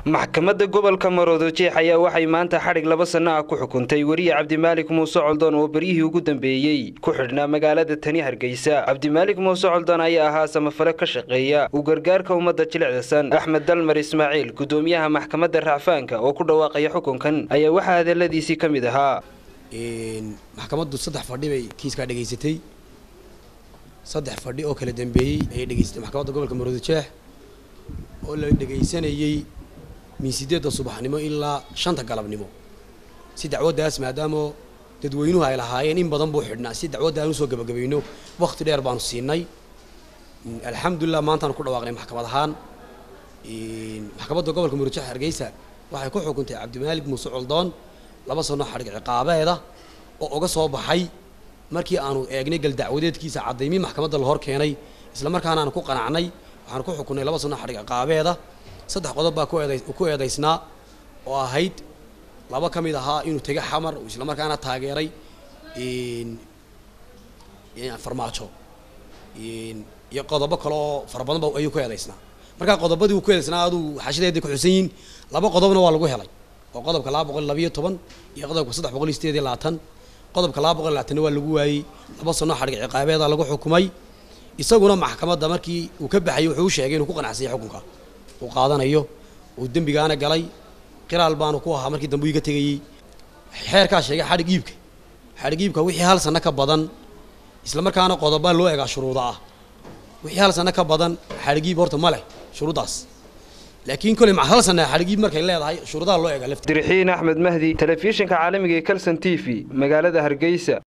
maxkamadda gobolka maroodojeex ayaa waxay maanta xadhig laba sanno ah ku xukuntay weriye cabdimaalik muuse coldoon oo beryihii ugu dambeeyey ku xidhnaa magaalada tani hargeysa cabdimaalik muuse coldoon ayaa ahaa samafale ka shaqeeya uu gargaarka ummadda jilicdasan axmed dalmar ismaaciil gudoomiyaha maxkamadda racfaanka oo ku dhawaaqaya xukunkan ayaa waxaa hadaladiisii ka mid ahaa maxkamaddu saddex fadhi bay kiiskaa dhegaysatay saddex fadhi oo kala dambeeyey ayay dhegaysatay maxkamadda gobolka maroodojeex oo la dhegaysanayey min sideedda subaxnimo ilaa shanta galabnimo si dacwaddaas maadaama dadweynuhu ay lahaayeen in badan buu xidhnaa si dacwadda aan usoo gabagabayno wakti dheer baanu siinay alxamdulilah maantaanu ku dhawaaqnay maxkamad ahaan maxkamadda gobolka murujix hargeysa waxay ku xukuntay cabdimaalik muuse coldoon laba sano xadhig ciqaabeeda oo uga soo baxay markii aanu eegnay galdacwadeedkiisa caddaymii maxkamadda la hor keenay isla markaana aanu ku qanacnay waxaanu ku xukunnay laba sano xadhig ciqaabeeda saddex qodob baa ku eedaysnaa oo ahayd laba ka mid ahaa inuu tega xamar uu isla markaana taageeray farmaajo iyo qodobo kale oo fara badan ba ayuu ku eedaysnaa markaa qodobadii uu ku eedaysnaa aduu xashadeeda ku xusan yihiin laba qodobna waa lagu helay oo qodobka laba boqol labayo toban iyo qodobka saddex boqol iyo sideed iyo labaatan qodobka laba boqol iyo labaatanna waa lagu waayey laba sano xadhig ciqaabeeda lagu xukumay isaguna maxkamadda markii uu ka baxayay wuxuu u sheegay inuu ku qanacsanyay xukunka uu qaadanayo uu dembigaana galay qiraal baanu ku ahaa markii dambe iga tegayey xeerkaa sheegay xadhig iibka xadhig iibka wixii hal sano ka badan isla markaana qodoba loo egaa shuruuda ah wixii hal sano ka badan xadhig iib horta ma leh shuruuddaas laakiin koley hal sana xadhig iib markay leedahay shuruudaha loo egaa dirixiin axmed mahdi telefishinka caalamiga ee calson t v magaalada hargeysa